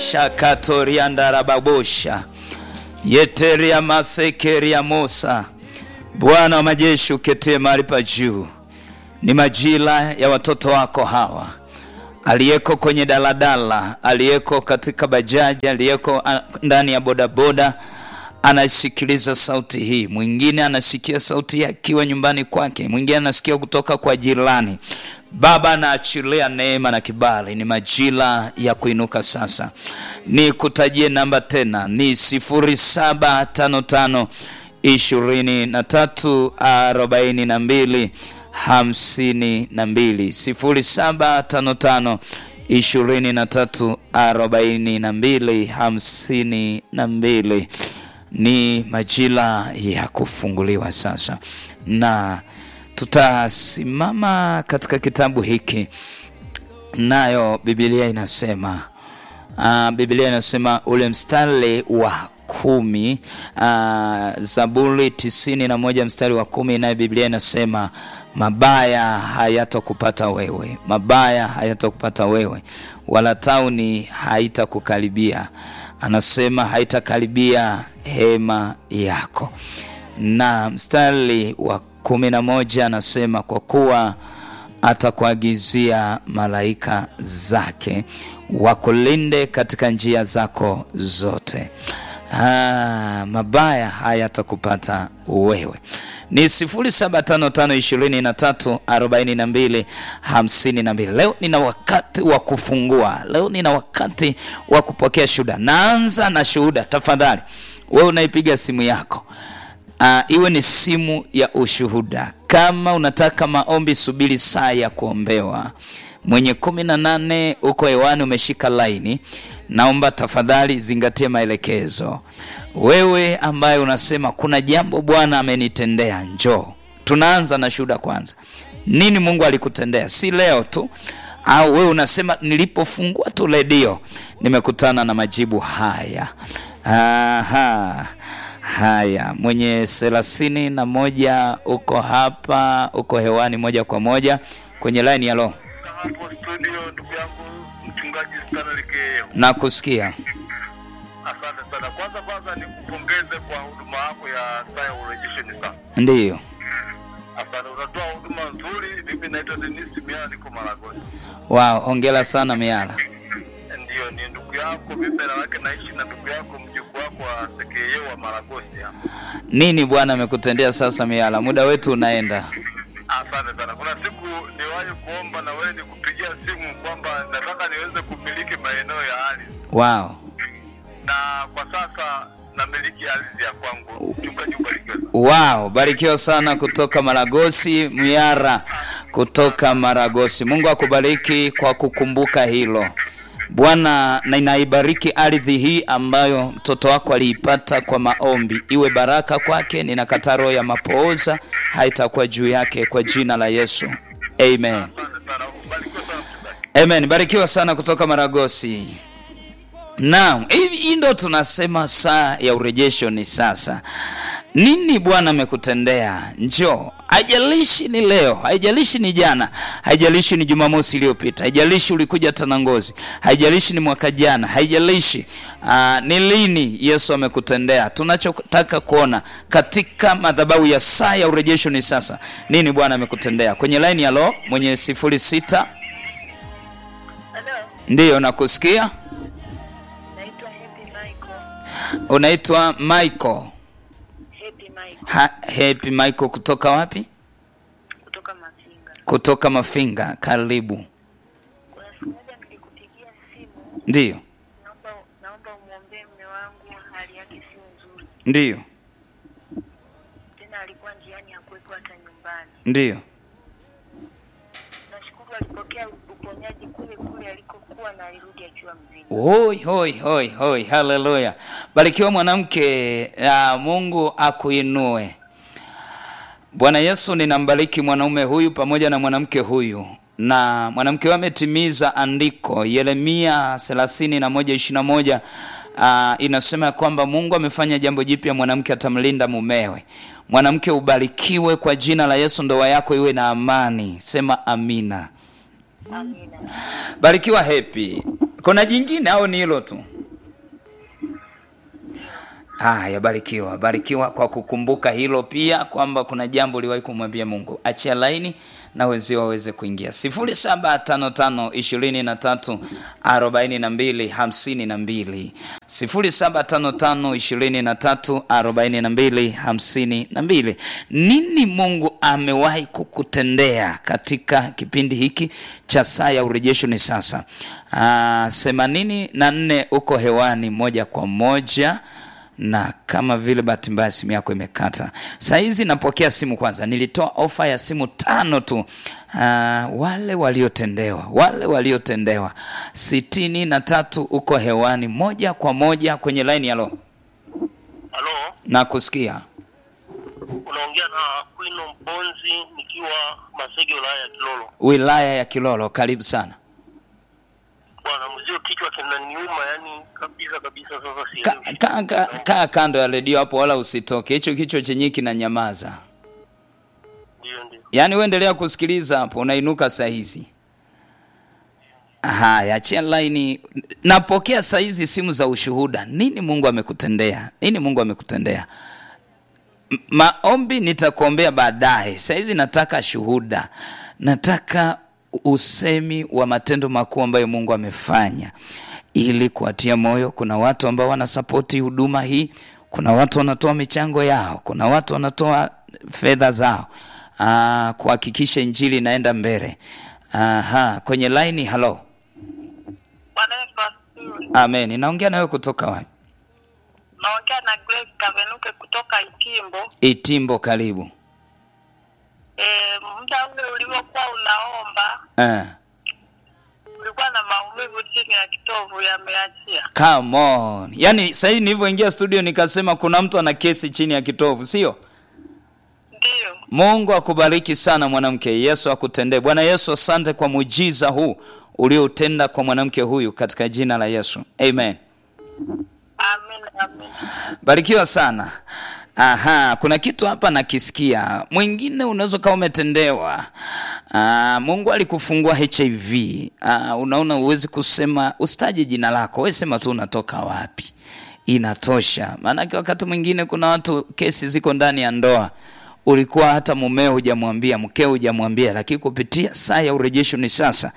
shakatoriandarababosha yeteria masekeria mosa bwana wa majeshi uketie mahali pa juu ni majira ya watoto wako hawa aliyeko kwenye daladala aliyeko katika bajaji aliyeko ah, ndani ya bodaboda anasikiliza sauti hii mwingine anasikia sauti hii akiwa nyumbani kwake mwingine anasikia kutoka kwa jirani baba anaachilia neema na kibali ni majira ya kuinuka sasa ni kutajie namba tena ni 0755 ishirini na tatu arobaini na mbili hamsini na mbili sifuri saba tano tano ishirini na tatu arobaini na mbili hamsini na mbili ni majira ya kufunguliwa sasa na tutasimama katika kitabu hiki nayo bibilia inasema uh, bibilia inasema ule mstari wa kumi uh, zaburi tisini na moja mstari wa kumi naye biblia inasema mabaya hayatakupata wewe mabaya hayatakupata wewe wala tauni haitakukaribia anasema haitakaribia hema yako na mstari wa kumi na moja anasema kwa kuwa atakuagizia malaika zake wakulinde katika njia zako zote Ah, mabaya hayatakupata wewe ni 0755234252 leo nina wakati wa kufungua leo nina wakati wa kupokea shuhuda naanza na shuhuda tafadhali wewe unaipiga simu yako uh, iwe ni simu ya ushuhuda kama unataka maombi subiri saa ya kuombewa mwenye kumi na nane uko hewani umeshika laini naomba tafadhali zingatia maelekezo wewe ambaye unasema kuna jambo bwana amenitendea njoo tunaanza na shuhuda kwanza nini mungu alikutendea si leo tu au wewe unasema nilipofungua tu redio nimekutana na majibu haya Aha. haya mwenye thelathini na moja uko hapa uko hewani moja kwa moja kwenye laini ya lo hapo studio ndugu yangu mchungaji Stanley Keo. na kusikia Asante sana. Kwanza kwanza nikupongeze kwa huduma yako ya saa ya urejesho ni sasa. ndiyo Asante, unatoa huduma nzuri. Mimi naitwa Denis Miala, niko Maragoni. wow hongera sana miala Ndiyo, ni ndugu yako mimi na wake naishi na ndugu yako mjukuu wako wa Sekeye wa Maragosi hapa. nini bwana amekutendea sasa miala muda wetu unaenda Asante sana. Kuna siku niwahi kuomba na wewe nikupigia simu kwamba nataka niweze kumiliki maeneo ya ardhi, wow na kwa sasa namiliki ardhi ya kwangu. Mchungaji ubarikiwe. wow barikiwa sana kutoka maragosi miara kutoka maragosi mungu akubariki kwa kukumbuka hilo bwana na inaibariki ardhi hii ambayo mtoto wako aliipata kwa maombi iwe baraka kwake ninakataa roho ya mapooza haitakuwa juu yake kwa jina la yesu amen Asante sana. Ubarikiwe sana mchungaji. amen barikiwa sana kutoka maragosi naam hii hii ndo tunasema saa ya urejesho ni sasa nini bwana amekutendea njoo haijalishi ni leo haijalishi ni jana haijalishi ni jumamosi iliyopita haijalishi ulikuja tanangozi haijalishi ni mwaka jana haijalishi uh, ni lini yesu amekutendea tunachotaka kuona katika madhabahu ya saa ya urejesho ni sasa nini bwana amekutendea kwenye laini ya lo mwenye sifuri sita Halo, ndiyo nakusikia naitwa Happy Michael. unaitwa michael Happy Michael ha, happy michael kutoka wapi kutoka Mafinga. kutoka mafinga karibu Kuna siku moja nilikupigia simu, ndiyo naomba naomba umwombee mume wangu, hali yake sio nzuri ndiyo tena, alikuwa njiani hakuwepo hata nyumbani. ndiyo Nashukuru alipokea uponyaji kule kule alikokuwa na alirudi akiwa mzima. hoi hoi hoi hoi haleluya barikiwa mwanamke ya mungu akuinue bwana yesu ninambariki mwanaume huyu pamoja na mwanamke huyu na mwanamke huyu ametimiza andiko yeremia 31 uh, inasema ya kwamba mungu amefanya jambo jipya mwanamke atamlinda mumewe mwanamke ubarikiwe kwa jina la yesu ndoa yako iwe na amani sema amina Amina. barikiwa hepi kuna jingine au ni hilo tu Haya, barikiwa, barikiwa kwa kukumbuka hilo pia kwamba kuna jambo uliwahi kumwambia Mungu. Achia laini na wenzio waweze kuingia sifuri saba tano tano ishirini na tatu arobaini na mbili hamsini na mbili sifuri saba tano tano ishirini na tatu arobaini na mbili hamsini na mbili. Nini Mungu amewahi kukutendea katika kipindi hiki cha saa ya urejesho? Ni sasa themanini na nne uko hewani moja kwa moja na kama vile bahati mbaya simu yako imekata. Saa hizi napokea simu kwanza. Nilitoa ofa ya simu tano tu. Uh, wale waliotendewa, wale waliotendewa sitini na tatu uko hewani moja kwa moja kwenye laini. Halo, Halo, na kusikia unaongea na Kwino Mponzi nikiwa Masege, wilaya ya Kilolo. wilaya ya Kilolo. Karibu sana. Bwana mzio, kichwa kinaniuma yani kabisa kabisa. Sasa Kaa sielewi. ka, ka, ka kando ya redio hapo, wala usitoke. Hicho kichwa chenyewe kinanyamaza. Ndio, ndio. Yaani uendelea kusikiliza hapo, unainuka saa hizi. Haya, achia laini. Napokea saa hizi simu za ushuhuda. Nini Mungu amekutendea? Nini Mungu amekutendea? M- Maombi nitakuombea baadaye. Saa hizi nataka shuhuda, nataka usemi wa matendo makuu ambayo Mungu amefanya ili kuwatia moyo. Kuna watu ambao wanasapoti huduma hii, kuna watu wanatoa michango yao, kuna watu wanatoa fedha zao ah, kuhakikisha injili inaenda mbele. Aha, kwenye laini. Halo, Bwana Yesu asifiwe. amen. Naongea nawe kutoka wapi? Naongea na Grace Kavenuke kutoka Itimbo. Itimbo, karibu. E, muda ule ulivyokuwa unaomba Eh, ulikuwa na maumivu chini ya kitovu yameachia. come on. Yaani sasa hivi nilivyoingia studio nikasema kuna mtu ana kesi chini ya kitovu, sio? Ndiyo, Mungu akubariki sana mwanamke. Yesu akutendee. Bwana Yesu, asante kwa muujiza huu ulioutenda kwa mwanamke huyu katika jina la Yesu. Amen. amin amin. Barikiwa sana. Aha, kuna kitu hapa nakisikia. Mwingine unaweza ukawa umetendewa. Ah, Mungu alikufungua HIV. Ah, unaona huwezi kusema, usitaje jina lako, wewe sema tu unatoka wapi. Inatosha. Maanake wakati mwingine kuna watu kesi ziko ndani ya ndoa ulikuwa hata mumeo hujamwambia, mkeo hujamwambia, lakini kupitia saa ya urejesho ni sasa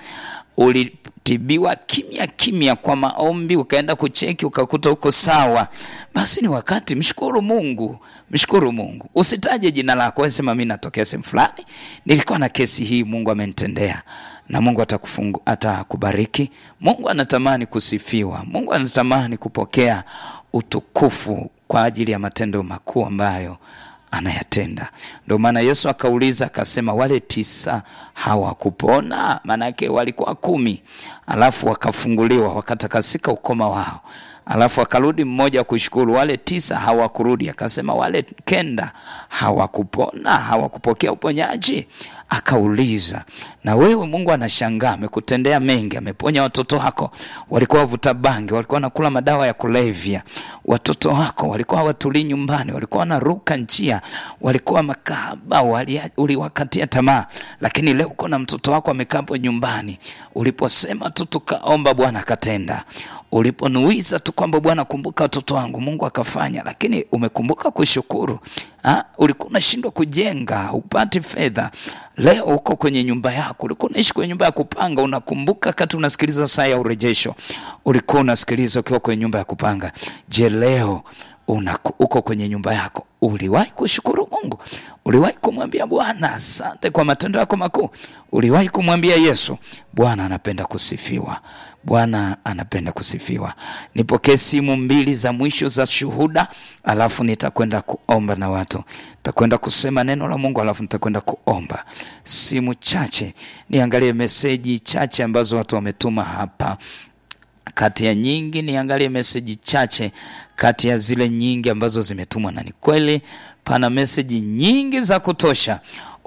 ulitibiwa kimya kimya kwa maombi, ukaenda kucheki ukakuta uko sawa, basi ni wakati. Mshukuru Mungu, mshukuru Mungu. Usitaje jina lako, wewe sema mimi natokea sehemu fulani, nilikuwa na kesi hii, Mungu amenitendea na Mungu atakufungu, atakubariki. Mungu anatamani kusifiwa, Mungu anatamani kupokea utukufu kwa ajili ya matendo makuu ambayo anayatenda. Ndio maana Yesu akauliza akasema, wale tisa hawakupona? Maanake walikuwa kumi, alafu wakafunguliwa wakatakasika ukoma wao, alafu akarudi mmoja kushukuru. Wale tisa hawakurudi, akasema wale kenda hawakupona, hawakupokea uponyaji. Akauliza, na wewe Mungu anashangaa, amekutendea mengi, ameponya watoto wako, walikuwa wavuta bangi, walikuwa wanakula madawa ya kulevya, watoto wako walikuwa hawatulii nyumbani, walikuwa wanaruka njia, walikuwa makahaba, walia- uliwakatia tamaa, lakini leo uko na mtoto wako amekaa hapo nyumbani. Uliposema tu tukaomba, Bwana akatenda. Uliponuiza tu kwamba Bwana, kumbuka watoto wangu, Mungu akafanya, lakini umekumbuka kushukuru. Ha? Ulikuwa unashindwa kujenga, upati fedha, leo uko kwenye nyumba yako. Ulikuwa unaishi kwenye nyumba ya kupanga, unakumbuka kati unasikiliza saa ya urejesho, ulikuwa unasikiliza ukiwa kwenye nyumba ya kupanga. Je, leo una, uko kwenye nyumba yako, uliwahi kushukuru Mungu? Uliwahi kumwambia Bwana asante kwa matendo yako makuu? Uliwahi kumwambia Yesu, Bwana anapenda kusifiwa, Bwana anapenda kusifiwa. Nipokee simu mbili za mwisho za shuhuda, alafu nitakwenda kuomba na watu, nitakwenda kusema neno la Mungu, alafu nitakwenda kuomba. Simu chache, niangalie meseji chache ambazo watu wametuma hapa kati ya nyingi niangalie meseji chache kati ya zile nyingi ambazo zimetumwa, na ni kweli pana meseji nyingi za kutosha.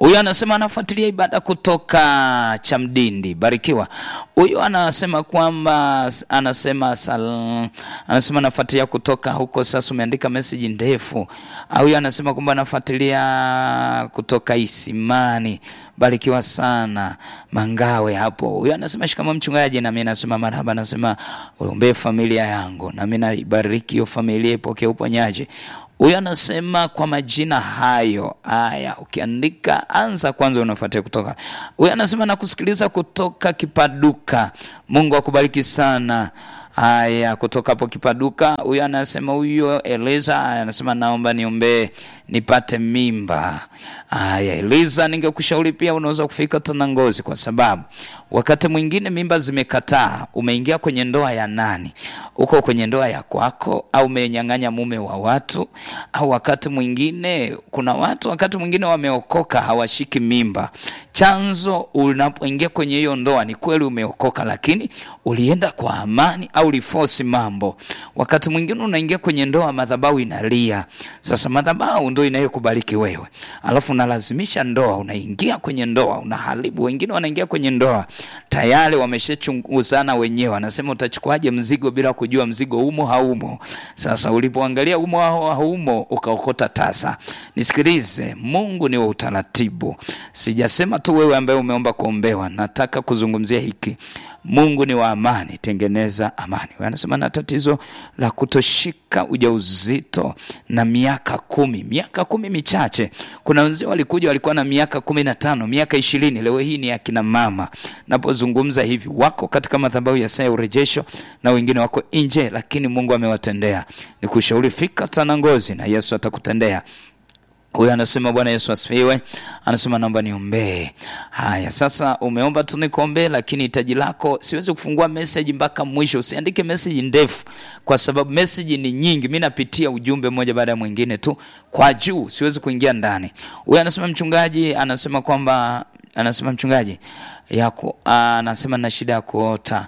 Huyu anasema anafuatilia ibada kutoka Chamdindi, barikiwa. Huyu anasema kwamba anasema sal, anasema anafuatilia kutoka huko. Sasa umeandika message ndefu. Huyu anasema kwamba anafuatilia kutoka Isimani, barikiwa sana Mangawe hapo. Huyu anasema shikamo mchungaji, na mimi nasema marhaba, anasema uombee familia yangu, na mimi naibariki hiyo familia, ipokee uponyaji. Huyu anasema kwa majina hayo haya, ukiandika anza kwanza, unafuatia kutoka. Huyu anasema nakusikiliza kutoka Kipaduka. Mungu akubariki sana. Haya, kutoka hapo Kipaduka. Huyu anasema huyo Eliza anasema naomba niombee nipate mimba. Haya, Eliza, ningekushauri pia unaweza kufika Tanangozi, kwa sababu wakati mwingine mimba zimekataa. Umeingia kwenye ndoa ya nani? Uko kwenye ndoa ya kwako, au umenyang'anya mume wa watu? Au wakati mwingine kuna watu, wakati mwingine wameokoka, hawashiki mimba. Chanzo unapoingia kwenye hiyo ndoa, ni kweli umeokoka, lakini ulienda kwa amani au ulifosi mambo. Wakati mwingine unaingia kwenye ndoa, madhabahu inalia. Sasa madhabahu ndio inayokubariki wewe, alafu unalazimisha ndoa, unaingia kwenye ndoa, unaharibu. Wengine wanaingia kwenye ndoa tayari wameshachunguzana wenyewe, anasema utachukuaje mzigo bila kujua mzigo umo haumo. Sasa ulipoangalia umo au haumo, ukaokota tasa. Nisikilize, Mungu ni wa utaratibu. Sijasema tu wewe ambaye umeomba kuombewa, nataka kuzungumzia hiki Mungu ni wa amani, tengeneza amani. Anasema na tatizo la kutoshika ujauzito na miaka kumi, miaka kumi michache. Kuna wenzio walikuja walikuwa na miaka kumi na tano, miaka ishirini. Leo hii ni akina mama, napozungumza hivi wako katika madhabahu ya saa ya urejesho na wengine wako nje, lakini Mungu amewatendea. Nikushauri fika Tanangozi na Yesu atakutendea. Huyu anasema Bwana Yesu asifiwe. Anasema naomba niombee. Haya, sasa umeomba tu nikuombee, lakini hitaji lako siwezi kufungua message mpaka mwisho. Usiandike message ndefu, kwa sababu message ni nyingi. Mimi napitia ujumbe mmoja baada ya mwingine tu kwa juu, siwezi kuingia ndani. Huyu anasema mchungaji, anasema kwamba anasema mchungaji yako, anasema na shida ya kuota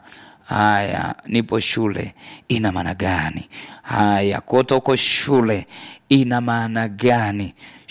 Haya, nipo shule, ina maana gani? Haya, kuota uko shule ina maana gani?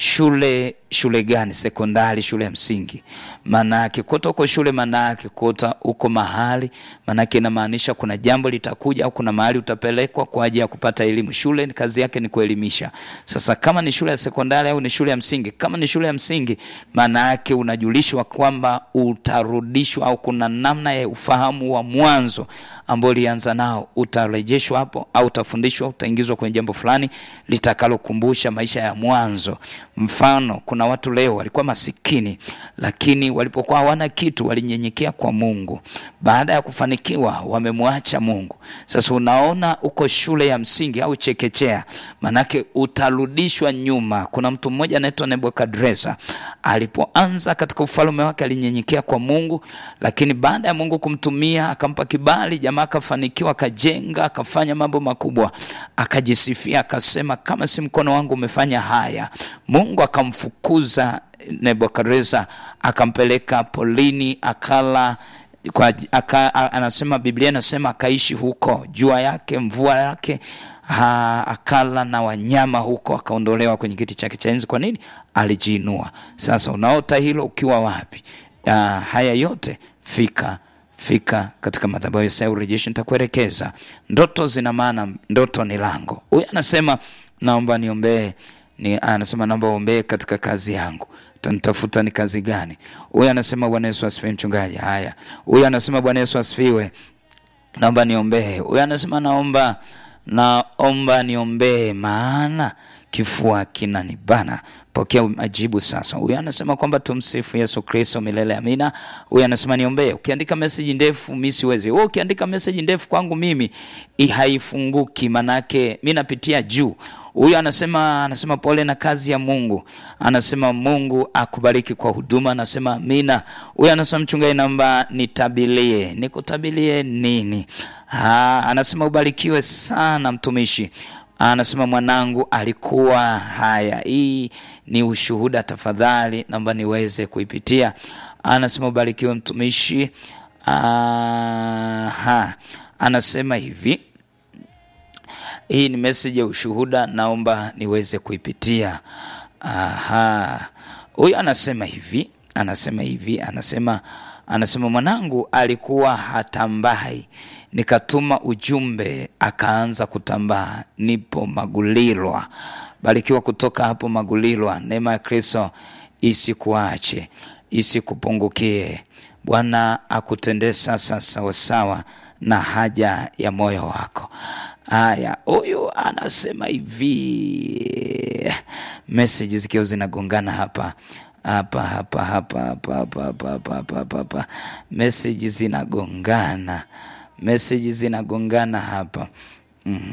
Shule shule gani? Sekondari, shule ya msingi? Maana yake kuota uko shule, maana yake kuota uko mahali, maana yake inamaanisha kuna jambo litakuja au kuna mahali utapelekwa kwa ajili ya kupata elimu. Shule kazi yake ni kuelimisha. Sasa kama ni shule ya sekondari au ni shule ya msingi, kama ni shule ya msingi, maana yake unajulishwa kwamba utarudishwa au kuna namna ya ufahamu wa mwanzo ambao ulianza nao utarejeshwa hapo, au utafundishwa, utaingizwa kwenye jambo fulani litakalokumbusha maisha ya mwanzo. Mfano, kuna watu leo walikuwa masikini, lakini walipokuwa hawana kitu walinyenyekea kwa Mungu. Baada ya kufanikiwa, wamemwacha Mungu. Sasa unaona, uko shule ya msingi au chekechea, manake utarudishwa nyuma. Kuna mtu mmoja anaitwa Nebukadreza, alipoanza katika ufalme wake alinyenyekea kwa Mungu, lakini baada ya Mungu kumtumia akampa kibali, jamaa akafanikiwa, akajenga, akafanya mambo makubwa, akajisifia, akasema kama si mkono wangu umefanya haya. Mungu akamfukuza Nebukadreza, akampeleka polini, akala kwa, aka, anasema Biblia inasema akaishi huko, jua yake mvua yake ha, akala na wanyama huko, akaondolewa kwenye kiti chake cha enzi. Kwa nini? Alijiinua. Sasa unaota hilo ukiwa wapi? Uh, haya yote fika fika katika madhabahu ya urejesho, nitakuelekeza. Ndoto zina maana, ndoto ni lango. Huyu anasema naomba niombee ni, anasema naomba uombee katika kazi yangu tanitafuta ni kazi gani? Huyu anasema Bwana Yesu asifiwe mchungaji. Haya, huyu anasema Bwana Yesu asifiwe, naomba niombee. Huyu anasema naomba naomba niombee, maana kifua kinanibana. Pokea majibu sasa. Huyu anasema kwamba tumsifu Yesu Kristo milele amina. Huyu anasema niombee. Ukiandika message ndefu mimi siwezi. Wewe ukiandika message ndefu kwangu mimi haifunguki, manake mimi napitia juu. Huyu anasema anasema pole na kazi ya Mungu. Anasema Mungu akubariki kwa huduma. Anasema amina. Huyu anasema mchungaji, naomba nitabilie. Nikutabilie nini? Ha, anasema ubarikiwe sana mtumishi anasema mwanangu alikuwa haya. Hii ni ushuhuda, tafadhali naomba niweze kuipitia. Anasema ubarikiwe mtumishi. Aha, anasema hivi, hii ni message ya ushuhuda, naomba niweze kuipitia. Aha, huyu anasema hivi anasema hivi anasema anasema mwanangu alikuwa hatambai nikatuma ujumbe akaanza kutambaa nipo magulilwa barikiwa kutoka hapo magulilwa neema ya kristo isikuache isikupungukie bwana akutendee sasa sawasawa na haja ya moyo wako haya huyu anasema hivi meseji zikiwa zinagongana hapa hapa hapa hapa hapa hapa hapa hapa hapa hapa hapa meseji zinagongana meseji zinagongana hapa mm